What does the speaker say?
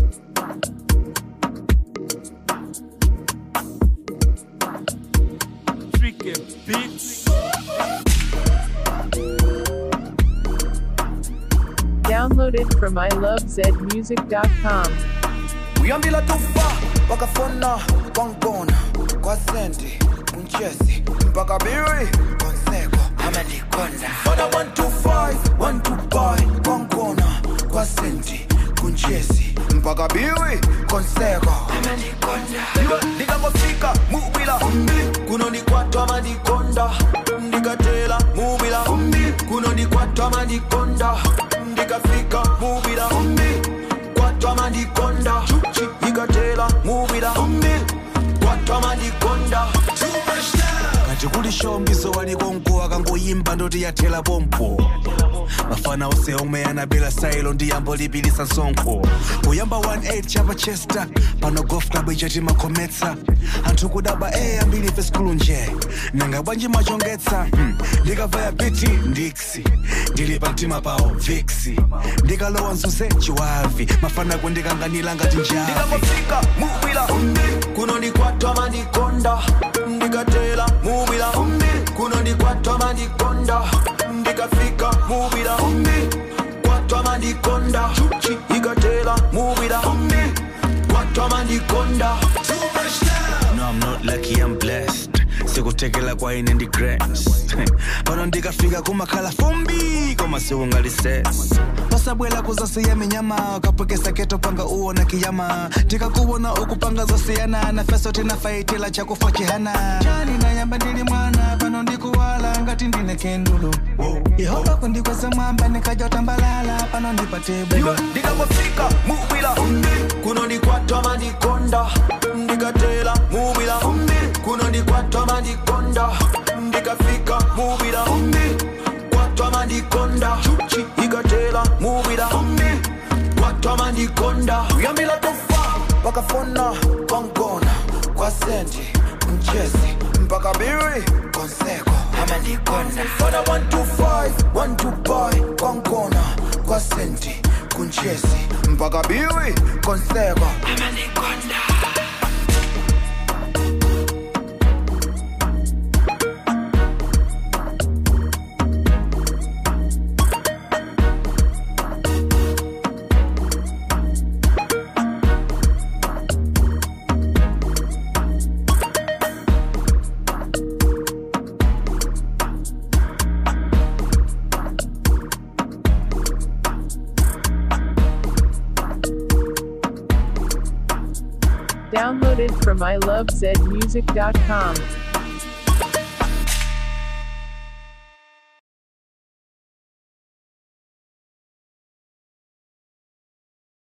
Tricky Beats. Downloaded from ilovezmusic.com. uyambila tufa wakafona kwangibona kwasendi kunchesi mpaka biri konseko amalikonda fona 125 125 kwangibona kwasendi kunchesi mpaka biri konseko amalikonda ndikangofika mubila kunonikwatwa malikonda ndikatela mubila kunonikwatwa malikonda ndikafika mubila kwatwa malikonda ikatela mubila kwatwa malikonda kati kuli shombiso walikonko akangoyimba ndoti yathela pompo mafana ose omwe anabela sailo ndi yambo lipilisa nsonkho kuyamba 18 chapa chester pano golf club ichati makhometsa anthu kudaba e ambiri ife skulu nje nanga bwanji machongetsa hmm. ndikavaya biti ndiksi ndili pa mtima pawo viksi ndikalowa mzuze chiwavi mafana kundikanganira ngati njavi ndikangofika mubila kunonikwatwa malikonda ndikatela mubila kunonikwatwa malikonda ndikafika mubila kwatwa malikonda ikatela mubila kwatwa malikonda No, I'm not lucky, I'm blessed. sikutekela kwa ine ndi grace pano ndikafika kumakhala fumbi koma siungalises pasabwela kuzasiya minyama ukapwekesa keto panga uona kiyama tikakuwona ukupanga zosiyana na feso tinafaitila chakufa chihana chani nayamba ndili mwana pano ndikuwala ngati ndine kendulu yehova kundikweza mwamba nikajotambalala pano ndipate bwino ndikangofika mubila kunonikwatwa malikonda ndikatela mubila kunonikwatwa malikonda ndikafika mubila kwatwa malikonda ikatela mubila kwatwa malikonda uyambila tofa wakafona kwangona kwasendi mchezi mpaka biri konseko amalikonda fona 125 125 kwangona kwasendi kunchezi mpaka biri konseko amalikonda Downloaded from ilovezmusic.com.